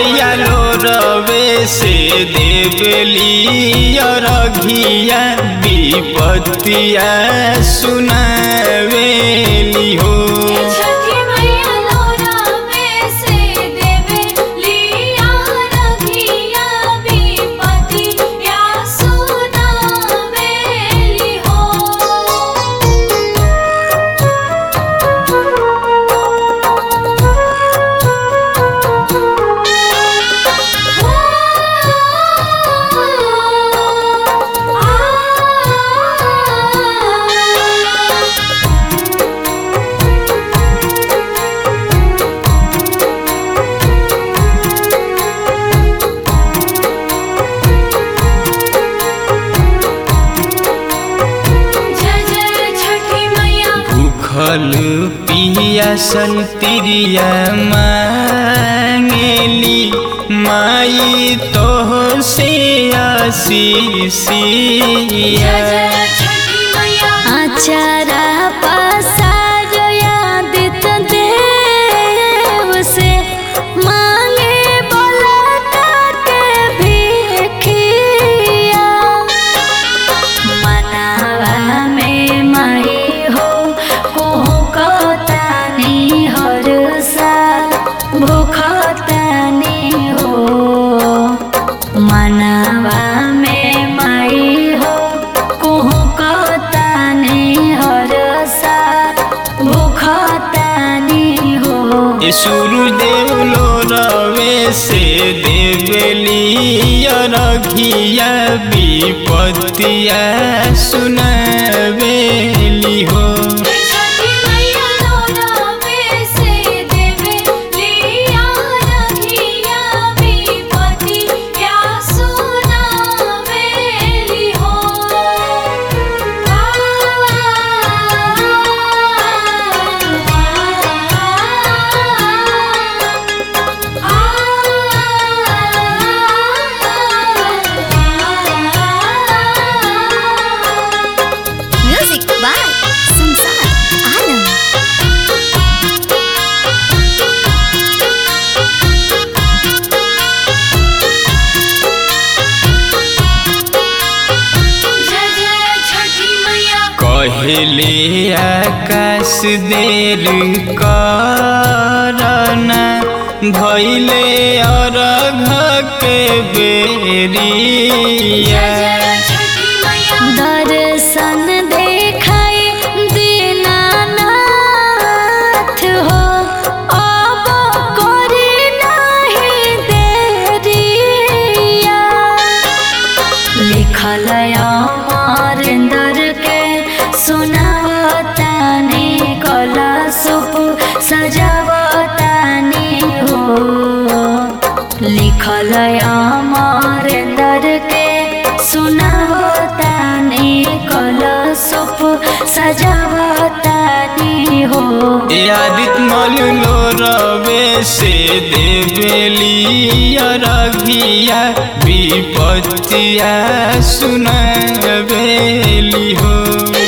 मैया लो रवे से देवली रघिया विपत्तिया सुनावेली हो छठी मैया लोरा में से देवे लिया रघिया विपति या सुनावेली हो जय जय छठी मैया भूखल पियासल तिरिया मांगेली माई तो से आशीषिया जय जय छठी मैया आचारा पसार यादित देव से मांगे बोला के भिखिया मनावा में माई हो कोहकतानी हर साल भूखतानी हो मनावा में माई हो कोहकतानी हर साल भूखतानी हो सूर्यदेव लो रवे से देवली रघिया विपत्तिया सुनावेली हो छठी मैया लोरा में से देवे लिया रघिया विपति या सुनावेली हो म्यूजिक बाय संसार आलम जय जय छठी मैया कहले आकाश देर करना भैले अरघ के बेरिया जय छठी मैया दर्शन देखाई दीनानाथ हो अब करी नहीं देरिया लिखल अमरेंद्र के सुनावतानी कला सुप सजावतानी हो लिखल अमरेंद्र के सुनावतानी कला सुप सजावतानी हो आदित मल लो रवे से देवली रघिया विपत्तिया सुनावेली हो